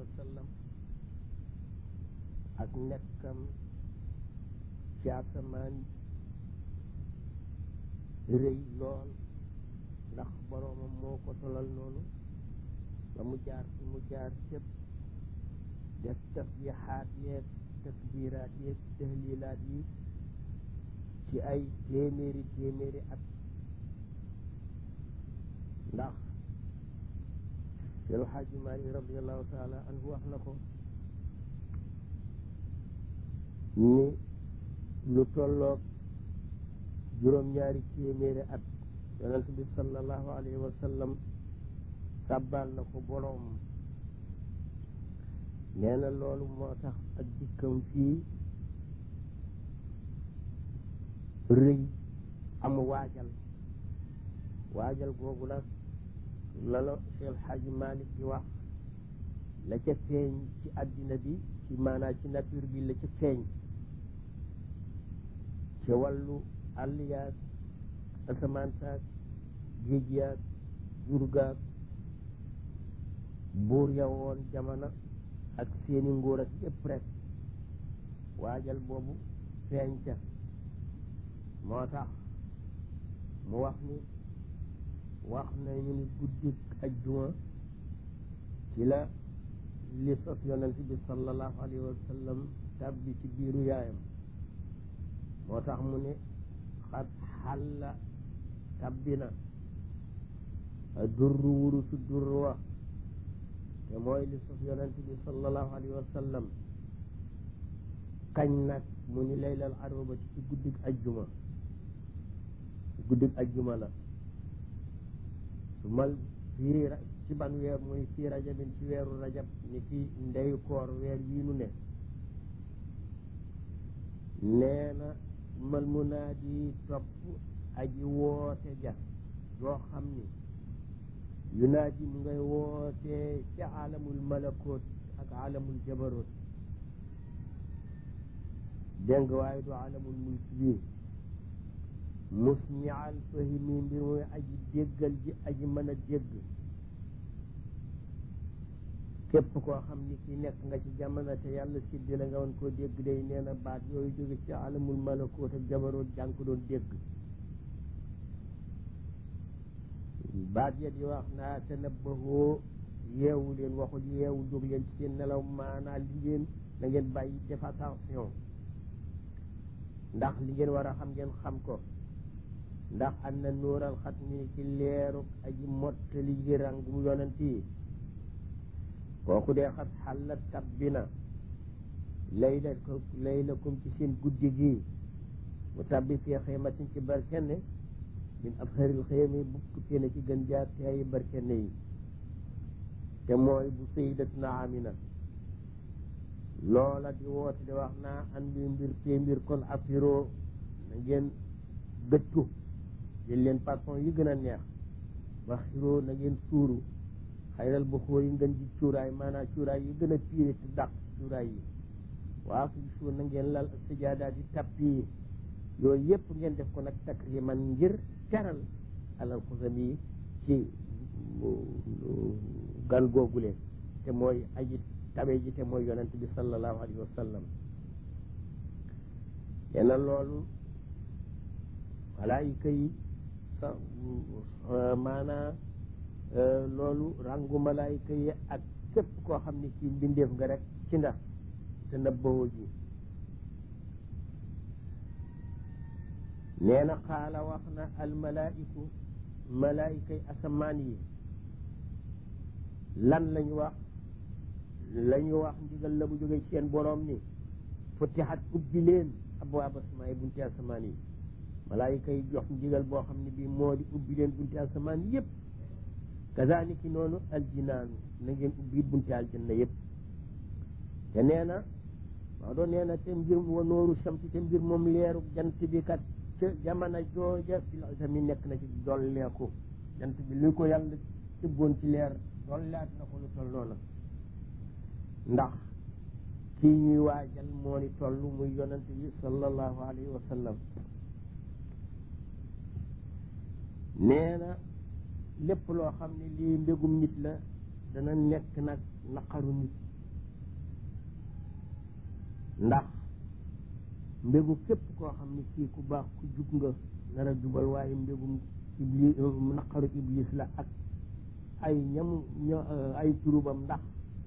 wa sallam ak nekkam ci asamaan rëy lool ndax boroomam moo ko tolal noonu ba mu jaar fi mu jaar cëpp def tasbixaat yeeg takbiraat yeeg tahlilaat yi ci ay téeméeri téeméeri at ndax Seex Xaaji Maalik radiallahu taala anhu wax na ko ni lu tolloog juróom-ñaari téeméeri at yonent bi sallallahu alayhi wa sallam sàbbaal na ko boroom nee na loolu moo tax ak dikkam fii rëy am waajal waajal googu nag la la Cheikh Xaaji Malik di wax la ca feeñ ci àddina bi ci maanaa ci nature bi la ca feeñ ci wàllu àll yaag asamaan saag géej yaag jur gaag buur ya woon jamono ak seeni nguur ak yëpp rek waajal boobu feeñ ca moo tax mu wax ni wax nañu ni guddik ajjuma ci la li sos yonent bi sallallahu alayhi wa sallam tàbbi ci biiru yaayam moo tax mu ne xat xalla tàbbi na durru wurusu durru wa te mooy li sos yonent bi sallallahu alayhi wa sallam kañ nag mu ni laylal arobati ci guddik ajjuma guddik ajjuma la su mal fii ci ban weer muy fii rajabin ci weeru rajab ni fi ndeyu koor weer wii nu ne nee na mal munaadi topp aji woote ja joo xam ni yunaadi mu ngay woote ci alamul malakoot ak alamul jabaroot dégg nga waaye du alamul mulk bi musmial fahimi mbir muy aji déggal ji aji mën a dégg képp koo xam ni ki nekk nga ci jamono te yàlla siddi la nga woon koo dégg day nee na baat yooyu jóge ci alamul malakoot ak jabaroot jàng ko doon dégg baat ya di wax naa tanabbahoo yeewu leen waxul yeewu jóg leen ci seen nelaw maanaa li ngeen na ngeen bàyyi def attention ndax li ngeen war a xam ngeen xam ko ndax am na nuural xat mi ci leeruk aji mottali ji rang mu yonent yi kooku dee xat xalla tabbi na layla ko laylakum ci seen guddi gi mu tabbi fii xëymatin ci barkenne min afharil xëyami bukk na ci gën jaar te ay barkenne yi te mooy bu sayyidatuna Amina loola di woote di wax naa an bi mbir te mbir kon afiro na ngeen gëttu jël leen parfum yi gën a neex ba xiroo na ngeen suuru xayral bu xóor yi ngeen ji cuuraay maanaam cuuraay yi gën a piire te dàq cuuraay yi waa fi suur na ngeen lal ak sajaadaat yi tappi yi yooyu yëpp ngeen def ko nag takriman ngir teral alal xusam yi ci gan googule te mooy aji tabe ji te mooy yonent bi sallallahu alayhi wa sallam yena loolu malaayika yi sa maanaa loolu rangu malaayika yi ak képp koo xam ne kii mbindeef nga rek ci nga te nëbbawoo ji nee na xaala wax na almalaa'iku malaayika yi asamaan yi lan lañu wax lañu wax ndigal la bu jógee ci seen boroom ni futixat ubbi leen abwaab asamaan yi bunti asamaan yi malaayika yi jox ndigal boo xam ne bii moo di ubbi leen bunti asamaan yépp kazaniki noonu aljinaanu na ngeen ubbi bunti aljanna yépp te nee na maa doon nee na te mbir wa nooru shamsi te mbir moom leeru jant bi kat ca jamono jooja fil azami nekk na ci dolleeku jant bi li ko yàlla tëbboon ci leer dolleat na ko lu toll noonu ndax kii ñuy waajal moo ni toll muy yonent bi sallallahu alayhi wa sallam nee na lépp loo xam ne lii mbégum nit la dana nekk nag naqaru nit ndax mbégu képp koo xam ne kii ku baax ku jub nga nar a jubal waaye mbégum iblis naqaru iblis la ak ay ñamu ay turubam ndax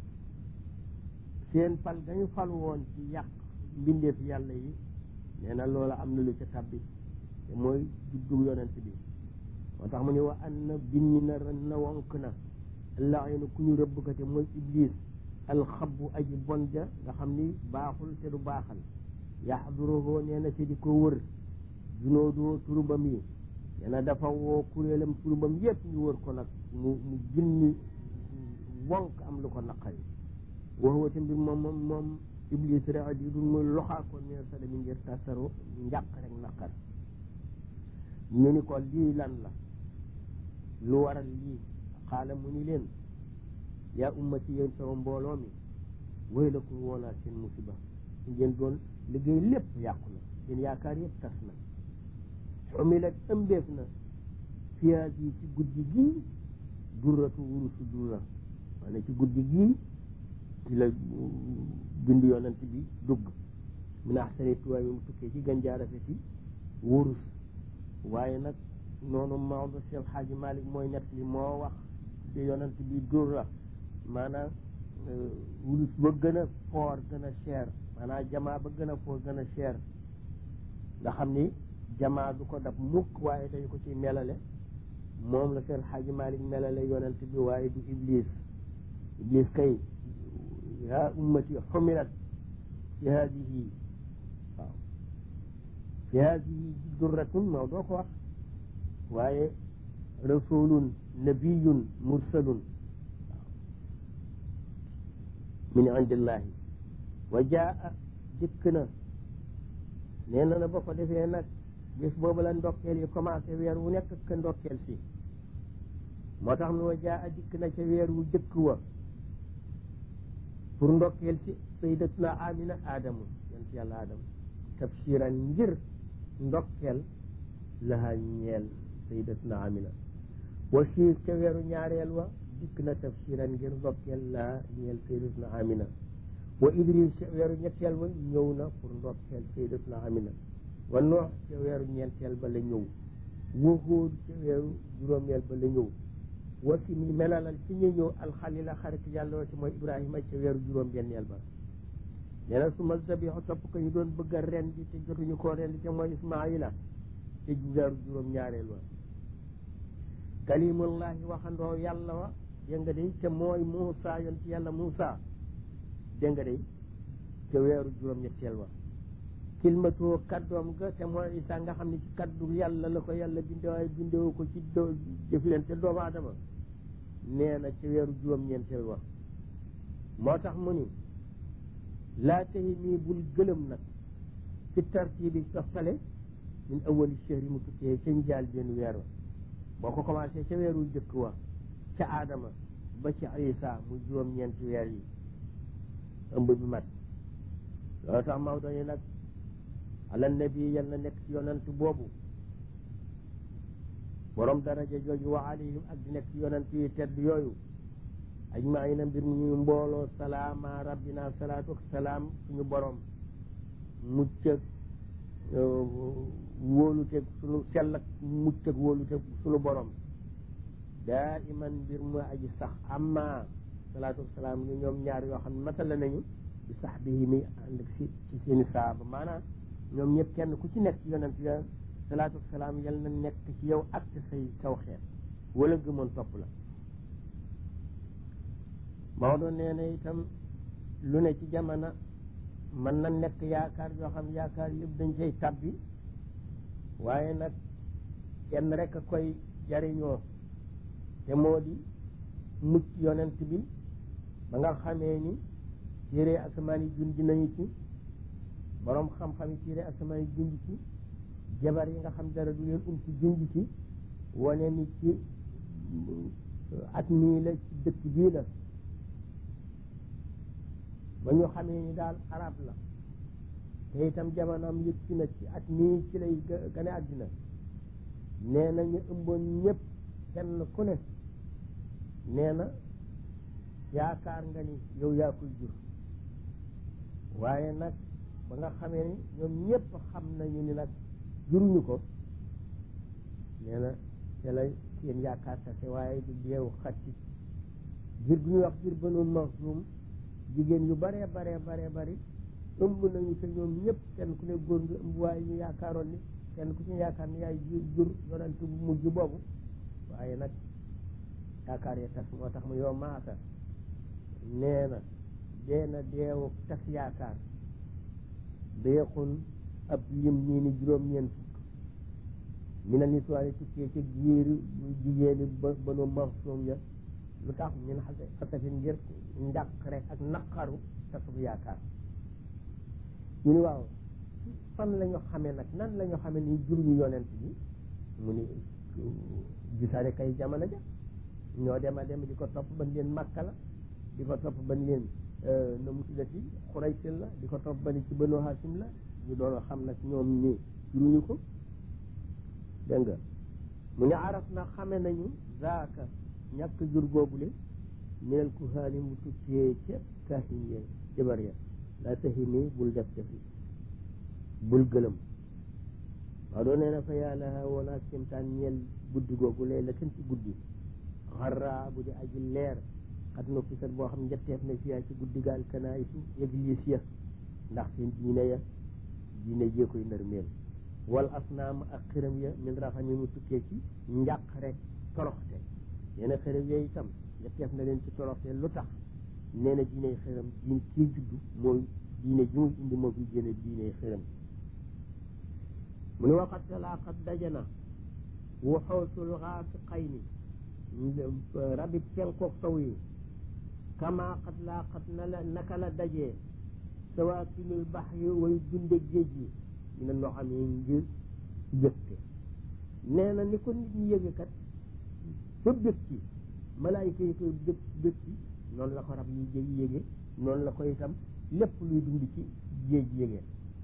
seen fal dañu fal woon ci yàq mbindeef yàlla yi nee na loola am na lu ca tabbi te mooy juddu yonent bi moo tax mu ne wa an na binni na ren na wonk na laayinu ku ñu rëbb ko te mooy iblis alxabu aji bon ja nga xam ni baaxul te du baaxal yaxduruhu nee na te di ko wër junoodoo turubam yi nee na dafa woo kuréelam turubam yépp ñu wër ko nag mu mu ginni wonk am lu ko naqari waxuwa te mbir moom moom moom iblis rek di dul muy loxaa ko neer sa dami ngir tasaru njàq rek naqar ñu ni ko lii lan la lu waral lii xaala mu ni leen yaa ummati yéen sama mbooloo mi wéy la ko woonaa seen musiba su ngeen doon liggéey lépp yàqu na seen yaakaar yëpp tas na xumilat ëmbeef na fiyaas yi ci guddi gii durratu wurusu durra maanaam ci guddi gii ci la bind yonent bi dugg min ahsani tuwaay mi mu tukkee ci ganjaar rafeti wurus waaye nag noonu Maodo Cheikh Xaaji Malik mooy nett li moo wax ci yonent bi durra maanaam wurus ba gën a foor gën a cher maanaam jamaa ba gën a foor gën a cher nga xam ni jamaa du ko dab mukk waaye dañu ko ci melale moom la Cheikh Xaaji Malik melale yonent bi waaye du iblis iblis kay yaa ummati xumilat fi hadihi waaw fi hadihi durratun moo doo ko wax waaye rasulun nabiyun mursalun min indillahi wa jaa dikk na nee na na ba ko defee nag bés boobu la ndokkeel yi commencé weer wu nekk ka ndokkeel si moo tax ne wa jaa dikk na ca weer wu jëkk wa pour ndokkeel si sayyidatuna amina aadamu yonent yàlla aadama tabshiran ngir ndokkeel laha ñeel sayyidatuna amina wa siis ca weeru ñaareel wa dikk na tabshiran ngir ndokkeel laha ñeel sayyidatuna amina wa idris ca weeru ñetteel wa ñëw na pour ndokkeel sayyidatuna amina wa noox ca weeru ñeenteel ba la ñëw wa hóod ca weeru juróomeel ba la ñëw wa fi mi melalal ci ñu ñëw alxalila xarit yàlla ci mooy ibrahima ca weeru juróom benneel ba nee na su ma zabixu topp ko ñu doon bëgg a rendi te jotuñu koo rendi ca mooy ismaila te weeru juróom ñaareel wa kalimullahi waxandoo yàlla wa dégg nga day te mooy Muusa yoon ci yàlla Muusa dégg nga day ca weeru juróom ñetteel wa kilmatoo kaddoom ga te mooy Isa nga xam ne ci kaddu yàlla la ko yàlla binde waaye bindewu ko ci do jëflante doomu aadama nee na ca weeru juróom-ñeenteel wa moo tax mu ni laa tahi nii bul gëlëm nag ci tartibi softale min awali chehri mu tukkee ca njaal benn weer wa boo ko commencé ca weeru jëkk wa ca aadama ba ci Isa mu juróom-ñeenti weer yi ëmb bi mat loolu tax Maodo ni nag ala nabi yal na nekk ci yonant boobu borom daraja jooju wa alayhim ak di nekk ci yonant yi tedd yooyu ajmaina mbir mu ñu mbooloo salaama rabbina salaatu ak salaam suñu borom mucc ak wóoluteg suñu sell ak mucc ak wóoluteg suñu borom daa iman mbir mu aji sax amma salaatu ak salaam ñu ñoom ñaar yoo xam ne matala nañu bi sax bi mi ànd ak si ci seeni saaba maanaam ñoom ñëpp kenn ku ci nekk ci yonent ya salaatu salaam yal na nekk ci yow ak ci say saw xeet wala gëmoon topp la Maodo nee na itam lu ne ci jamono mën na nekk yaakaar yoo xam yaakaar yëpp dañ cay tabbi waaye nag kenn rek a koy jariñoo te moo di mucc yonent bi ba nga xamee ni téere asamaan yi junj nañu ci borom xam-xam yi téere asamaan yi junj ci jabar yi nga xam dara du leen um ci junj ci wane ni ci at mii la ci dëkk bii la ba ñu xamee ni daal arab la te itam jamonoom yëg ci na ci at mii ci lay gane àddina nee na ñu ëmboon ñëpp kenn ku ne nee na yaakaar nga ni yow yaa koy jur waaye nag ba nga xamee ni ñoom ñëpp xam nañu ni nag juruñu ko nee na te la seen yaakaar tase waaye du deewu xatti jur gu ñuy wax jur banu Maxsum jigéen yu baree baree baree bari ëmb nañu te ñoom ñëpp kenn ku ne góor nga ëmb waaye ñu yaakaaroon ni kenn ku ci yaakaar ni yaay jur jur yonent bu mujj boobu waaye nag yaakaar ya tas moo tax mu yow maaka nee na dee na deewu tas yaakaar deexun ab lim ñii ni juróom-ñeent fukk mi na nituwaani tukkee ca giir jigéeni ba banu Maxsum ya lu tax min xase xasafin ngir njàq rek ak naqaru tasub yaakaar ñu ni waaw fan la ñu xamee nag nan la ñu xamee ni jur ñu yonent bi mu ni gisaane kay jamono ja ñoo dem a dem di ko topp ban leen Makka la di ko topp ban leen na mu tuddati Xuraysin la di ko topp ban ci Banu Hashim la ñu doon xam nag ñoom ni juruñu ko dégg nga mu ne araf na xame nañu zaaka ñàkk jur googule minel kuhaani mu tukkee ca kaahin ya jabar ya la tahini bul def defi bul gëlëm waaw doo nee na fa yàlla woon ak simtaan ñeel guddi googu lay la kenn ci guddi xarra bu di aji leer xat no fisat boo xam njatteef na fiyaa ci guddi gaal kanaayisu église ya ndax seen diine ya diine jee koy nërmeel wal asnaam ak xiram ya min rafa ñu mu tukkee ci njàq rek toroxte nee na xiram ya itam njatteef na leen ci toroxte lu tax nee na diiney xiram diin kii juddu mooy diine ji muy indi moo fi génne diiney xiram mu ne waxat talaaxat dajana waxoosul xaasi xay ni rabit penkook sow yi kama xat laaxat na la naka la dajee sawaakinul bax yi way dunde géej yi ñu ne noo xam yi ngir yëgte nee na ni ko nit ñi yëge kat ba bëgg ci malaayika yi koy bëgg bëgg ci noonu la ko rab yi jég yége noonu la ko itam lépp luy dund ci géej yége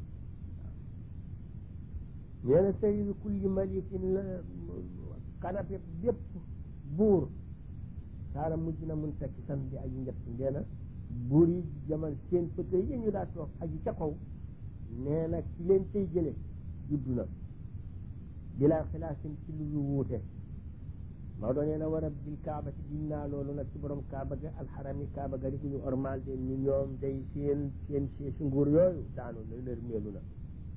nee na sayyidu kulli malikin la kanape bépp buur saara mujj na mun tekki san di aji njëtt nee na buur yi jaman seen pëtë yi ñu daa toog aji ca kaw nee na ci leen tey jële juddu na bilaa xilaasin ci lu wuute maa doon nee na war a bil kaaba ci giñ naa loolu nag ci borom kaaba ga alxarami kaaba ga di ku ñu ormal de ñu ñoom day seen seen si nguur yooyu daanu na lër meelu na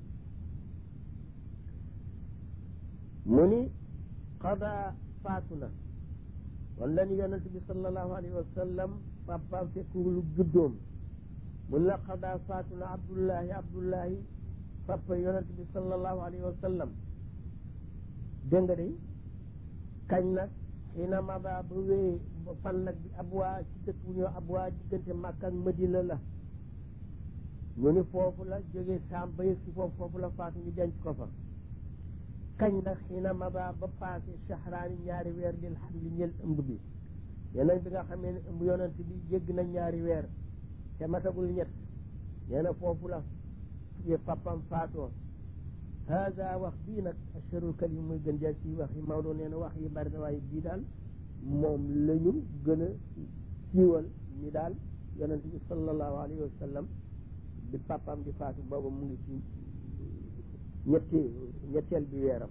mu ni xada faatu na wan la ni yonent bi sallallahu alayhi wa sallam papaam fekkulu juddoom mun la xada faatu na abdullahi abdullahi papa yonent bi sallallahu alayhi wa sallam dégg nga de kañ nag xina maba ba wee fan nag bi abwaa ci dëkk bu ñëw abwaa diggante Makka ak Madina la ñu ni foofu la jógee saam ba yëg si foofu foofu la faatu ñu denc ko fa kañ nag xina maba ba passé shahraani ñaari weer lil xam li ñël ëmb bi yeneen bi nga xamee ne ëmb yonent bi jégg na ñaari weer te matagul ñett nee na foofu la papam faatoo hada wax bii nag asharul kalim muy gën jaa ci wax yi Maodo nee na wax yi bari na waaye bii daal moom la ñu gën a siiwal ni daal yonent bi sallallahu alayhi wa sallam bi papam di faatu booba mu ngi ci ñetti ñetteel bi weeram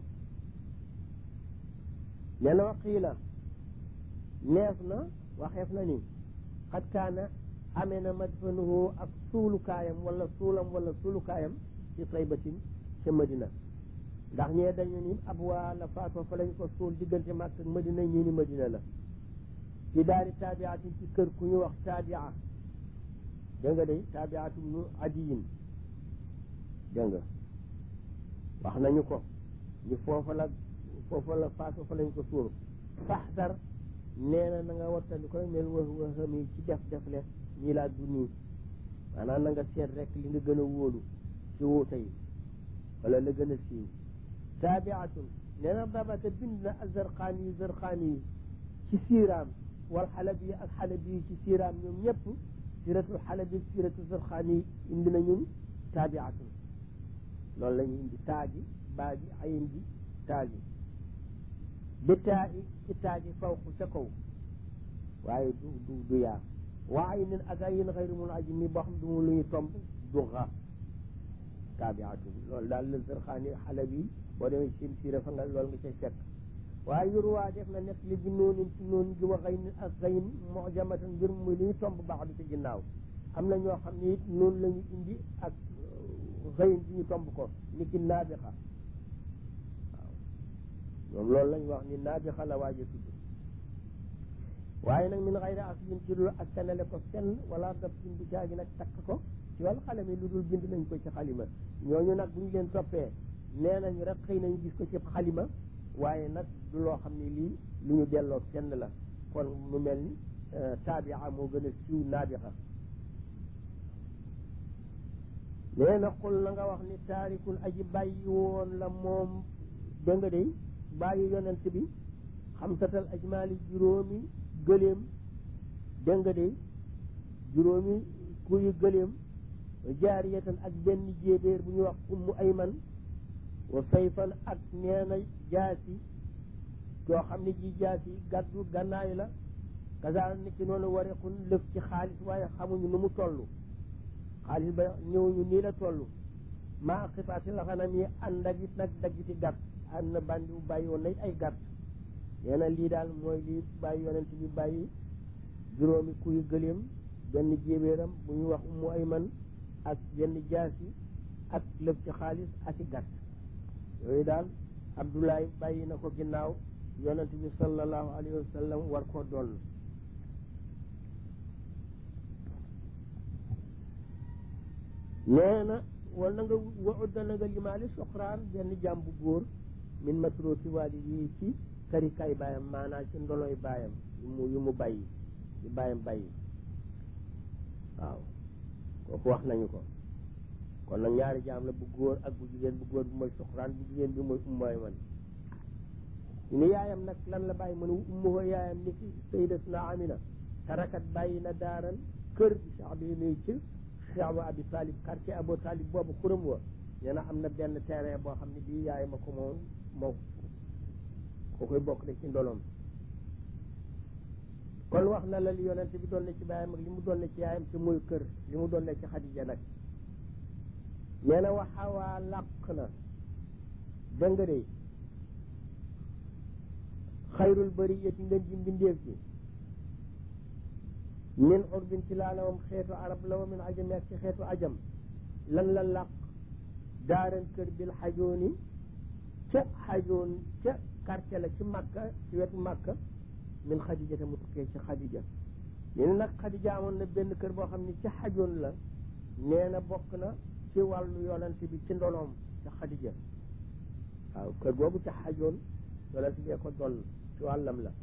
nee na waqiila neef na waxeef na ni xat kaana amee na madfanuhu ak suulukaayam wala suulam wala suulukaayam ci taybatin ca Madina ndax ñee dañu ni ab waa la faatoo fa lañ ko suul diggante Makka ak Madina ñii ni Madina la ci daari taabiatin ci kër ku ñu wax taabia dégg nga day taabiatu nu adiyin dégg nga wax nañu ko ñu foofa la foofa la faatoo fa lañ ko suul faxdar nee na na nga wattandi ko mel wax waxami ci def def le ñii laa du nii maanaam na nga seet rek li nga gën a wóolu ci wuute yi wala la gën a siiw taabiatun nee na babata bind na azarqaani yi zarqaani yi ci siiraam wal xalabi ak xalabi yi ci siiraam ñoom ñëpp siratul xalabi siratu zarqaani yi indi na ñun taabiatun loolu la ñu indi taaji baaji ayin ji taaji bi taa i ci taaji fawqu ca kaw waaye du du du yaa waa aynin ak ayin xayru mun aji mi boo xam du mu lu ñu tomb du xa taabiatun loolu daal la Zarxaani Xalabi boo demee sim siira fa nga loolu nga cay fekk waaye yurwaa def na nekk li bi noonin ci noon gi wa xëy ak xëyin mojamatan mbir muy li ñu tomb baax du ci ginnaaw am na ñoo xam ne it noonu la ñu indi ak xëyin bi ñu tomb ko ni ki naabixa waaw ñoom loolu lañ wax ni naabixa la waaje tudd waaye nag min xayri aslin ci dul ak kanale ko fenn wala daf sin du caagi nag takk ko ci wàllu xalami lu dul bind nañ ko ci xalima ñooñu nag bu ñu leen toppee nee nañ rek xëy nañ gis ko ci xalima waaye nag du loo xam ne lii lu ñu delloo fenn la kon mu mel ni taabia moo gën a siiw naabixa nee na xul na nga wax ni taarikul aji bàyyi woon la moom dégg nga day bàyyi yonent bi xamsatal ajmaali juróomi gëléem dégg nga day juróomi kuy gëléem jaariyatan ak benn jéebéer bu ñuy wax ummu ayman wa sayfan ak neena jaasi yoo xam ne ji jaasi gàddu gànnaay la kasaan ni ki noonu wareekun lëf ci xaalis waaye xamuñu nu mu toll xaalis ba ñëwuñu nii la toll maa xipaati la xanam yi ànd ak it nag daggiti gàtt ànd na bandi bu bàyyi woon nañ ay gàtt nee na lii daal mooy lii bàyyi yonent bi bàyyi juróomi kuy gëléem benn jéebéeram bu ñu wax ummu ayman ak benn jaasi ak lëf ci xaalis ak i gàtt yooyu daal abdoulaye bàyyi na ko ginnaaw yonent bi sallallahu alayhi wa sallam war koo doon nee na wal na nga wa udda na nga limaali soxraan benn jaam bu góor min matrooki waali yi ci karikaay baayam maanaam ci ndoloy baayam yu mu yu mu bàyyi yu baayam bàyyi waaw kooku wax nañu ko kon nag ñaari jaam la bu góor ak bu jigéen bu góor bi mooy soxraan bu jigéen bi mooy ummooy man ni yaayam nag lan la bàyyi mu ne ummuhu yaayam ni ki sayyidatuna amina tarakat bàyyi na daaran kër bi sax bi nuy ci xeexbu abi talib quartier abu talib boobu xuram wa nee na am na benn terrain boo xam ne bii yaay ma ko moom moo ko koy bokk na ci ndolom kon wax na la li yonent bi doon na ci baayam ak li mu doon na ci yaayam ci muy kër li mu doon na ci xadija nag nee na waxawaa làq na dënga de xayrul bariyati ngeen ji mbindeef ji min urbin ci laa la wam xeetu arab la wa min ajami ak ci xeetu ajam lan la làq daaran kër bil xajooni ca xajoon ca quartier la ci màkka ci wetu màkka min xadija te mu tukkee ci xadija nee na nag xadija amoon na benn kër boo xam ne ci xajoon la nee na bokk na ci wàllu yonent bi ci ndonoom ca xadija waaw kër googu ca xajoon yonent bee ko doon ci wàllam la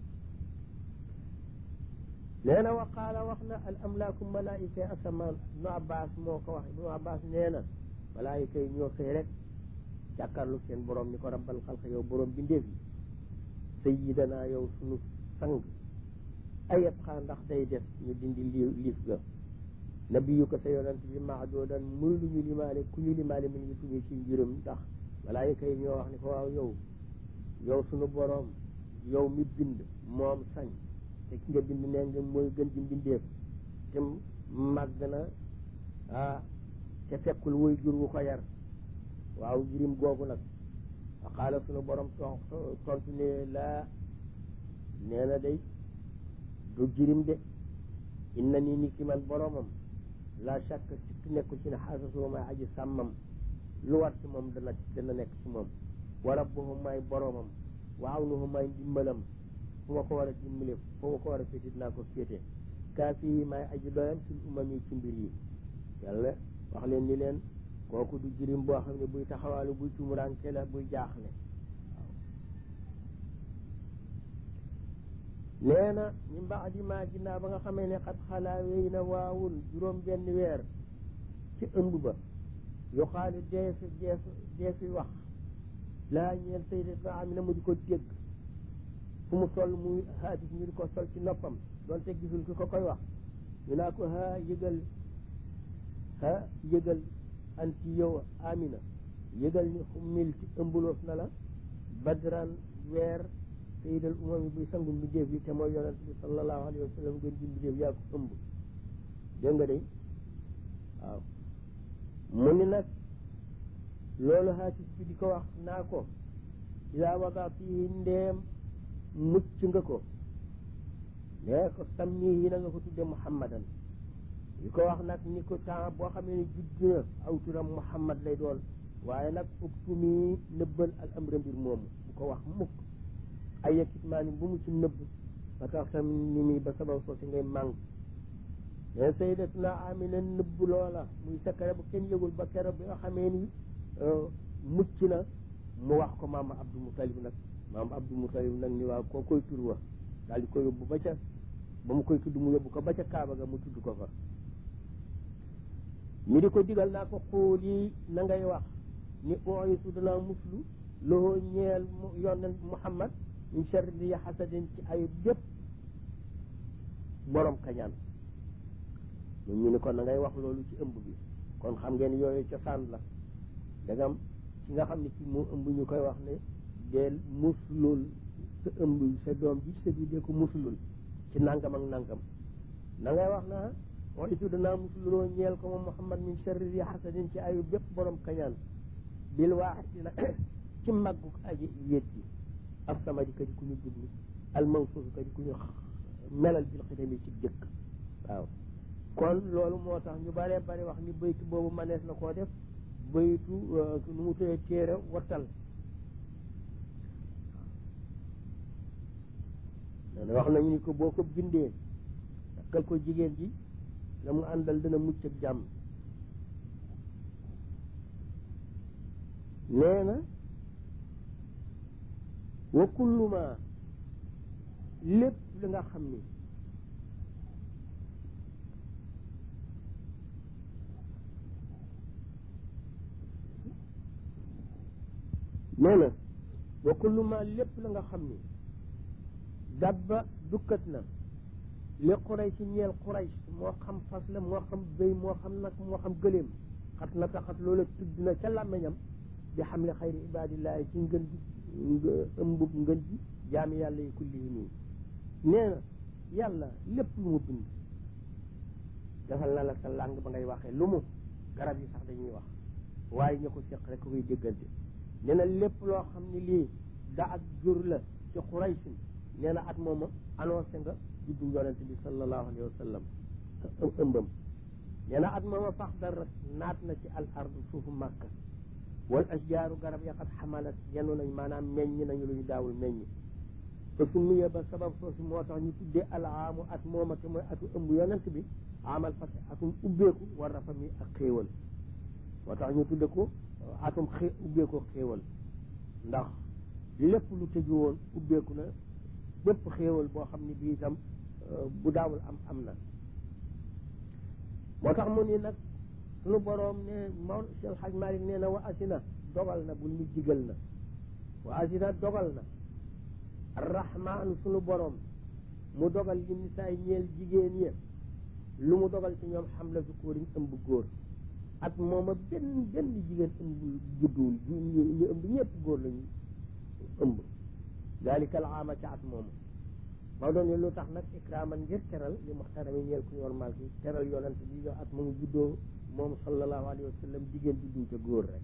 nee na wa qaala wax na al amlaaku malaayika asamaan ibnu abbas moo ko wax ibnu abbas nee na malaayika yi ñoo xëy rek jàkkaarlu seen borom ni ko rabbal xalq yow borom bindeef yi sayidana yow sunu sang ayat xaa ndax day def ñu dindi lii liif ga nabiyu ko sa yonent bi maadoodan muy lu ñu limaale ku ñu limaale mi ngi tuñu ci njurum ndax malaayika yi ñoo wax ni ko waaw yow yow sunu borom yow mi bind moom sañ te ki nga bind nee nga mooy gën ji mbindeef te màgg na ah te fekkul woy jur wu ko yar waaw jirim googu nag xaala sunu borom tontu ne laa nee na day du jirim de inna nii ni ki man boromam la shakk sikk nekku ci ne xaasasoo may aji sàmmam lu war ci moom dana dana nekk ci moom wa rabbuhu may boromam wa awnuhu may ndimbalam fu ma ko war a dimbale fu ma ko war a féete dinaa ko féete kaafi yi may aji doyam sil umam yi ci mbir yi yàlla wax leen ni leen kooku du jirim boo xam ne buy taxawaalu buy tumuraanke la buy jaaxle nee na min baadi ma ginnaaw ba nga xamee ne xat xalaa wéy na waawul juróom benn weer ci ëmb ba yu xaali deefi deef deefi wax laa ñeel sayyidatuna Amina mu di ko dégg fu mu toll muy haadis ñu di ko sol ci noppam doonte gisul ki ko koy wax ñu naa ko ha yëgal ha yëgal anti yow Amina yëgal ni xummil ci ëmbuloof na la badran weer sayidal umam yi buy sangu mbindeef yi te mooy yonent bi sallallahu alayhi wa sallam gën ji mbindeef yaa ko ëmb dégg nga de waaw mu ni nag loolu haatis bi di ko wax naa ko ida wadaatihi ndeem mucc nga ko nee ko sammihi na nga ko tudde muhammadan di ko wax nag ni ko temps boo xamee ne judd na aw turam muhammad lay doon waaye nag uktumi nëbbal al amra mbir moomu bu ko wax mukk ay yakit maa ni bu mu ci nëbb ba tax tam ni mi ba sabab soo si ngay màng mais sayyidatuna amina nëbb loola muy secret bu kenn yëgul ba keroog bi nga xamee ni mucc na mu wax ko maama abdou mutalib nag maama abdou mutalib nag ni waaw koo koy tur wa daal di ko yóbbu ba ca ba mu koy tudd mu yóbbu ko ba ca kaaba ga mu tudd ko fa mi di ko digal naa ko xool yi na ngay wax ni ooyisu danaa muslu loo ñeel mu yonent muhammad min sharri hasadin ci ay bépp borom kañaan ñun ñu ni kon na ngay wax loolu ci ëmb bi kon xam ngeen yooyu cosaan la dagam ci nga xam ne ci moo ëmb ñu koy wax ne deel muslul sa ëmb sa doom ji sa bi dee ko muslul ci nangam ak nangam na ngay wax na ooyisu danaa musluloo ñeel ko moom muhammad min sharri hasadin ci ayu bépp borom kañaan bil waaxidi la ci màggu aji wéet ji af sama di ka di ku ñu jublu al mawsuuf ka di ku ñu melal bil xidami ci jëkk waaw kon loolu moo tax ñu baree bari wax ni baytu boobu manees na koo def baytu nu mu tuddee téere wattal nee wax nañu ni ko boo ko bindee takkal ko jigéen ji la mu àndal dina mucc ak jàmm nee na wa kullu ma lépp li nga xam ni nee na wa kullu ma lépp la nga xam ni dabba dukkat na li xuray ci ñeel xuray moo xam fas la moo xam béy moo xam nag moo xam gëléem xat na taxat loola tudd na ca làmmiñam bi xam le xayri ibadillahi ci ngën ji ëmbub ngën ji jaami yàlla yi kulli nii nee na yàlla lépp lu mu bind defal na la sa làng ba ngay waxee lu mu garab yi sax dañuy wax waaye ña ko seq rek koy déggante nee na lépp loo xam ne lii da ak jur la ci xuraysin nee na at mooma annoncé nga juddu yonente bi sallallahu alayhi wa sallam ëmbam nee na at mooma fax dara naat na ci al ardu suufu màkka wal asjaaru garab ya xat xamalat yenu nañ maanaam meññ nañu lu ñu daawul meññ te su muyee ba sabab soosi moo tax ñu tuddee alaamu at mooma te mooy atu ëmb yonent bi amal fas atum ubbeeku war rafa mi ak xéewal moo tax ñu tudde ko atum xé ubbeeku xéewal ndax lépp lu tëju woon ubbeeku na bépp xéewal boo xam ne bii itam bu daawul am am na moo tax mu ni nag sunu boroom ne Maodo Cheikh Hadj Malick nee na wa asina dogal na bul ñu digal na wa asina dogal na arrahmaanu sunu boroom mu dogal li nisaay ñeel jigéen ñi lu mu dogal ci ñoom xam la sukóoriñ ëmb góor at mooma benn benn jigéen ëmb judduwul ñu ëmb ñëpp góor lañu ëmb dalika al aama ca at mooma maa doon ne lu tax nag ikraaman ngir teral li muxtarami ñeel ku normal ki teral yonent bi yo at moomu juddoo moom sallallahu alayhi wa sallam jigéen juddu ca góor rek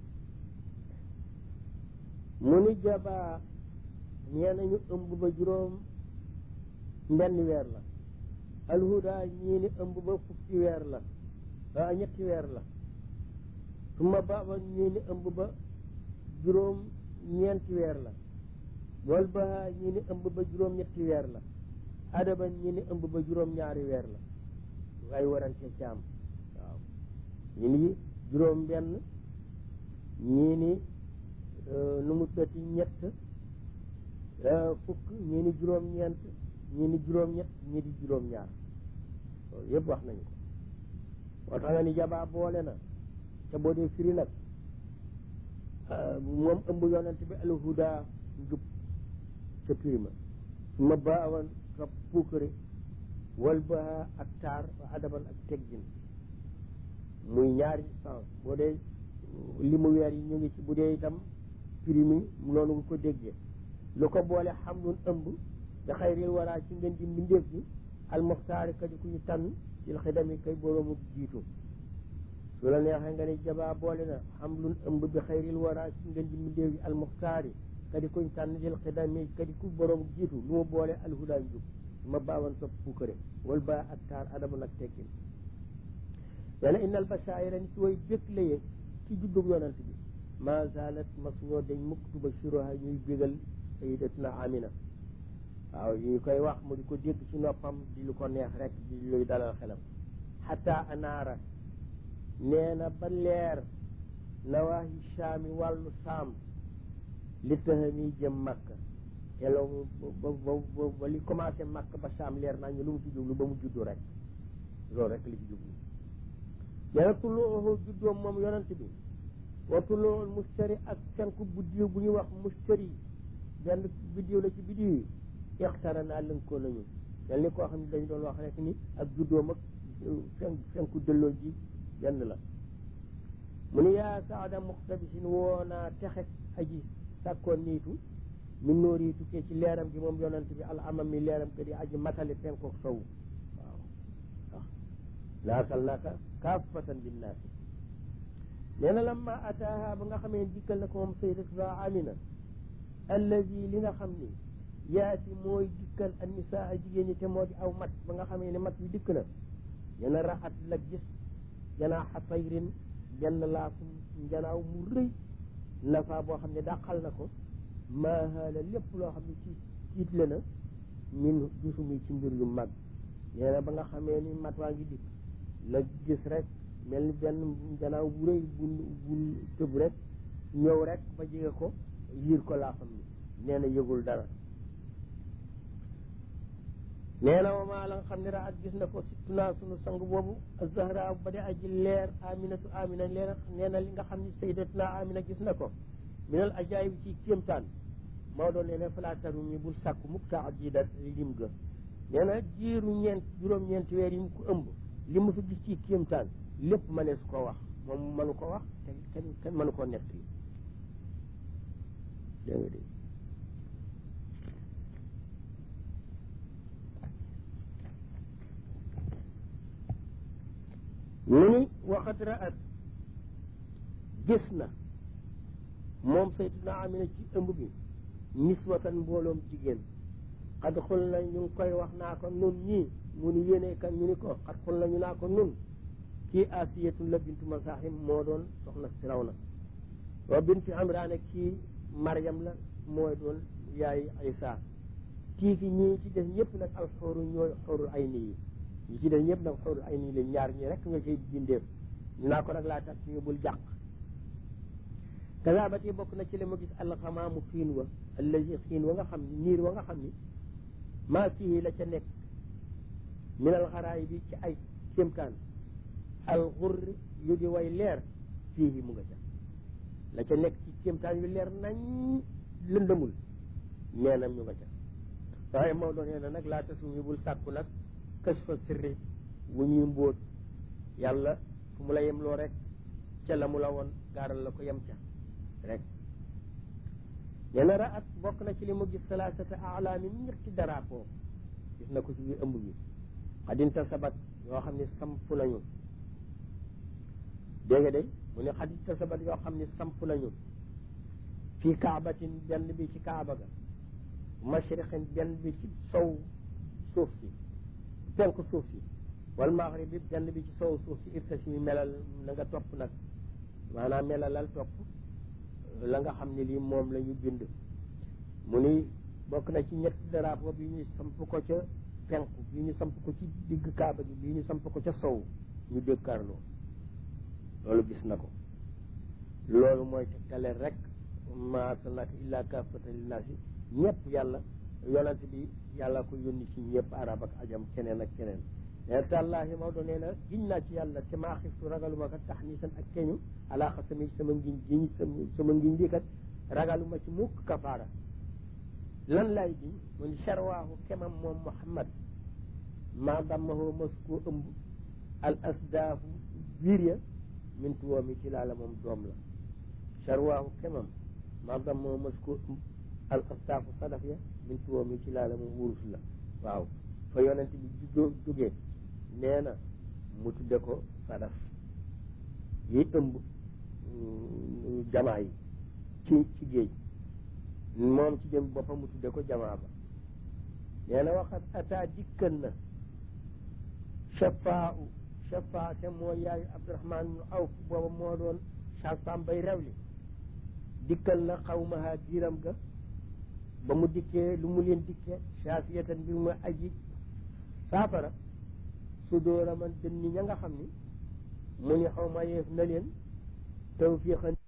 mu ni jabaa ñee nañu ëmb ba juróom mbenn weer la alhuda ñii ni ëmb ba fukki weer la a ñetti weer la suma baba ñii ni ëmb ba juróom ñeenti weer la wal ba ñii ni ëmb ba juróom ñetti weer la adaba ñii ni ëmb ba juróom ñaari weer la ay warante ci am waaw ñii ni juróom benn ñii ni nu mu tëti ñett fukk ñii ni juróom ñeent ñii ni juróom ñett ñii di juróom ñaar loolu yëpp wax nañu ko moo tax nga ni jabaa boole na te boo dee firi nag moom ëmb yonent bi alhuda njub ca prima su ma baawan ka puukare wal ba ak taar adaban ak teggin muy ñaari sens boo dee li mu weer yi ñu ngi ci bu dee itam primi noonu nga ko déggee lu ko boole xamlun ëmb da xayril waraa ci ngeen di mbindeef bi almuxtaari ka di ku ñu tànn ci xidami kay boroomu jiitu su la neexee nga ne jabaa boole na xam lun ëmb bi xayril wara ci ngeen ji mu déew yi almuxtaari kadi kuñ tànn dil xidami kadi ku borom jiitu lu ma boole alhudaa njub ma baawan sopp puukare wal ba ak taar adamu nag teggin nee na innal basaayira ni ci way békk laye ci juddub yonant bi ma zalat mas ñoo dañ mukk tuba siroha ñuy bégal sayidatuna amina waaw ñu koy wax mu di ko dégg ci noppam di lu ko neex rek di luy dalal xelam xata anaara nee na ba leer nawaahi saami wàllu saam li tahami jëm makka te loolu ba ba ba li commencé makka ba saam leer naa ñu lu mu ci jublu ba mu juddu rek loolu rek li ci jublu nee na tulluuhu juddoom moom yonent bi wa tulluuhul mustari ak fenku buddiw bu ñuy wax mustari benn biddiw la ci biddiw yi ixtara naa lënkoo nañu mel ni koo xam ne dañu doon wax rek ni ak juddoom ak fen fenku dëlloo ji benn la mu ni yaa saada muxtabisin woo naa texek aji sàkkoon niitu min nóor yi tukkee ci leeram gi moom yonent bi al amam mi leeram ga di aji matali penkook sow waaw waaw laasal naka kaafatan linnaasi nee na lamma ataaha ba nga xamee dikkal na ko moom sayyidatuna amina allazi li nga xam ni yaati mooy dikkal an nisaa jigéen ñi te moo di aw mat ba nga xamee ne mat wi dikk na nee na raat la gis janaaxa tayrin benn laafu njanaaw mu rëy nafa boo xam ne dàqal na ko maahaala lépp loo xam ne ci tiitle na min jusumi ci mbir yu mag nee na ba nga xamee ni mat waa ngi dikk la gis rek mel ni benn njanaaw bu rëy bu bu tëb rek ñëw rek ba jege ko yiir ko laafam ni nee na yëgul dara nee na wama la nga xam ne raat gis na ko sittuna sunu sang boobu zahra ba di aji leer aminatu amina leer nee na li nga xam ne sayyidatuna amina gis na ko minal ajaayib ci kéemtaan Maodo nee na falaataru mi bul sàkku mukk taa jiida lim ga nee na jiiru ñeent juróom-ñeenti weer yi mu ko ëmb li mu fi gis ci kéemtaan lépp mënees ko wax moom mënu ko wax te kenn kenn mënu koo nett li dégg nga dégg mu ni waxat raat gis na moom saytuna amina ci ëmb bi niswatan mbooloom jigéen xad xul na ñu ngi koy wax naa ko nun ñii mu ni yéene kan ñu ni ko xad xul na ñu naa ko nun kii asiyatu la bintu masahim moo doon soxna firawna wa bintu imraan kii maryam la mooy doon yaay isa kii fi ñii ci def ñëpp nag al xóoru ñooy xóorul ay nii yi ñi ci def ñëpp nag xóorul ay nii la ñaar ñi rek nga cay bindeef ñu naa ko nag laa tax ñu bul jàq kazaabati bokk na ci li ma gis alxamaamu xiin wa allazi xiin wa nga xam ni niir wa nga xam ni maa fii la ca nekk min alxaraay bi ci ay kéemtaan alxurri yu di way leer fii mu nga ca la ca nekk ci kéemtaan yu leer nañ lëndëmul neenam ñu nga ca waaye Maodo nee na nag laa tasumi bul sàkku nag kës fa sirri wu ñuy mbóot yàlla fu mu la yem loo rek ca la mu la woon gaaral la ko yem ca rek nee na raat bokk na ci li mu gis salaasata alaami ñetti daraapo gis na ko ci biir ëmb bi xadinta sabat yoo xam ne samp nañu dégg nga de mu ne xadinta sabat yoo xam ne samp nañu fii kaabatin benn bi ci kaaba ga mashriqin benn bi ci sow suuf si penku suuf si wal maghrib bi benn bi ci sow suuf si irtasi melal na nga topp nag maanaam melalal topp la nga xam ne lii moom la ñu bind mu ni bokk na ci ñetti drapeau bi ñu samp ko ca penku bi ñu samp ko ci digg kaaba gi bii ñu samp ko ca sow ñu dékkaarloo loolu gis na ko loolu mooy tegtale rek ma arsalnaaka illaa kaafatan linnaasi ñëpp yàlla yonent bi yàlla ko yónni ci ñëpp arab ak ajam keneen ak keneen nee tàllaahi Maodo nee na giñ naa ci yàlla te maa xiftu ragaluma kat tax ni san ak keñu alaa xasami sama ngiñ giñ sama ngiñ bi kat ragaluma ci mukk kafaara lan lay giñ mu ni charwaahu kemam moom Muhammad maa dammahoo mas koo ëmb al asdaafu biir ya min tuwoomi ci laa la moom doom la charwaahu kemam maa dammahoo mas koo ëmb al asdaafu sadaf ya min tuwoomi ci laa la moom wurus la waaw fa yonent bi jógee nee na mu tudde ko sadaf yi ëmb jamaa yi ci ci géej moom ci jëm boppam mu tudde ko jamaa ba nee na waxat ata dikkan na shafaa u shafaa te moo yaayu abdurahman nu awf booba moo doon sasam bay rewli dikkal na xawmaha diiram ga ba mu dikkee lu mu leen dikkee saafiyatan mbir mu aji saafara su dóora man dënni ña nga xam ni mu ni xaw ma yeef na leen tawfiqan